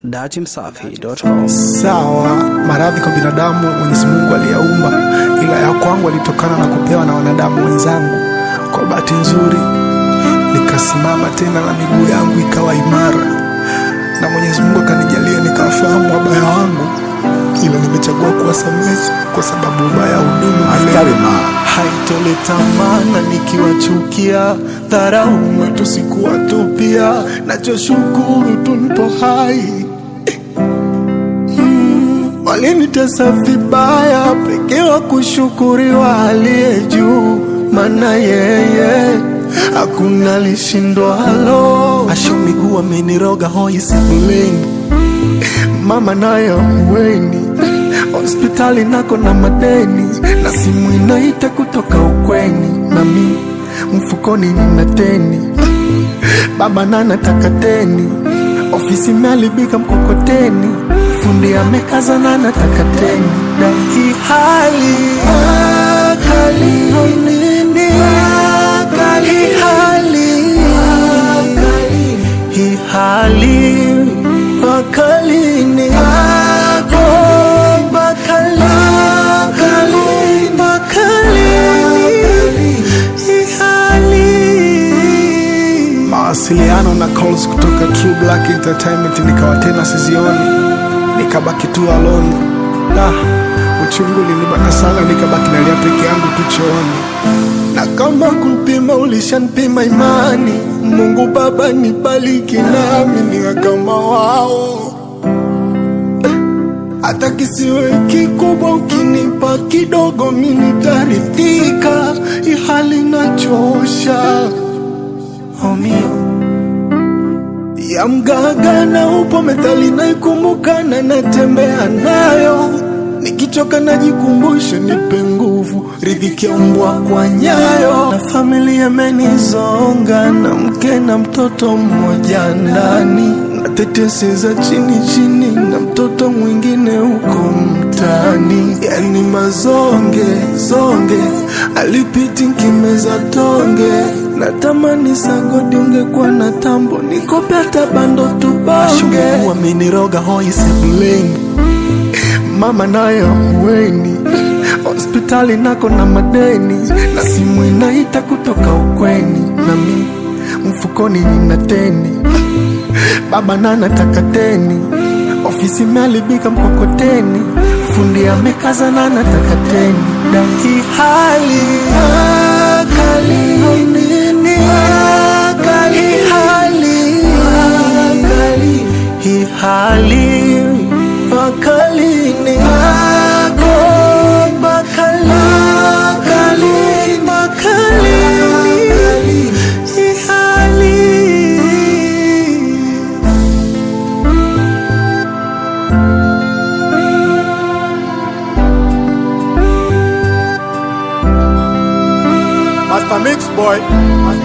datimsafi.com. Sawa, maradhi kwa binadamu Mwenyezi Mungu aliyaumba, ila ya kwangu alitokana na kupewa na wanadamu wenzangu. Kwa bahati nzuri nikasimama tena na miguu yangu ikawa imara, na Mwenyezi Mungu akanijalia nikafahamu wabaya wangu, ila nimechagua kuwasamehe kwa sababu ubaya hudumu milele. Haitoleta maana nikiwachukia, dharau matusi kuwatupia, nachoshukuru tu nipo hai Walinitesa vibaya, pekee wa kushukuriwa aliye juu, maana yeye hakuna lishindwalo. Asho miguu ameniroga hoi sebuleni, mama naye ahueni, hospitali nako na madeni, na simu inaita kutoka ukweni, nami mfukoni nina teni, baba nanataka teni, ofisi imeharibika mkokoteni, fundi amekaza na nataka teni, na hii hali akali nini, hii hali hii hali bakalini ako bakali bakalini hii hali mawasiliano na calls kutoka True Black Entertainment nikawa tena sizioni, nikabaki tu alone. Ah, uchungu ulinibana sana, nikabaki nalia peke yangu tu chooni, na kama kupima ulishanipima imani, Mungu Baba nibariki nami niwe kama wao hata kisiwe kikubwa, ukinipa kidogo mimi nitaridhika. Hii hali nachosha omio ya mgaga na upo methali naikumbuka na natembea nayo, nikichoka najikumbusha, nipe nguvu, ridhiki ya mbwa kwa nyayo. Na familia imenizonga na mke na mtoto mmoja ndani, na tetesi za chini chini, na mtoto mwingine huko mtaani, yani mazonge zonge, alipiti nkimeza tonge natamani sagodi ungekuwa na tambo nikope hata bando tubonge. Wameniroga hoi sebuleni, mama naye ahueni, hospitali nako na madeni, na simu inaita kutoka ukweni, nami mfukoni nina teni, baba na nataka teni, ofisi imeharibika mkokoteni, fundi amekaza na nataka teni, na hii hali akali nini akali hali hii hali bakalini ako bakali bakalini hii hali Master Mix Boy.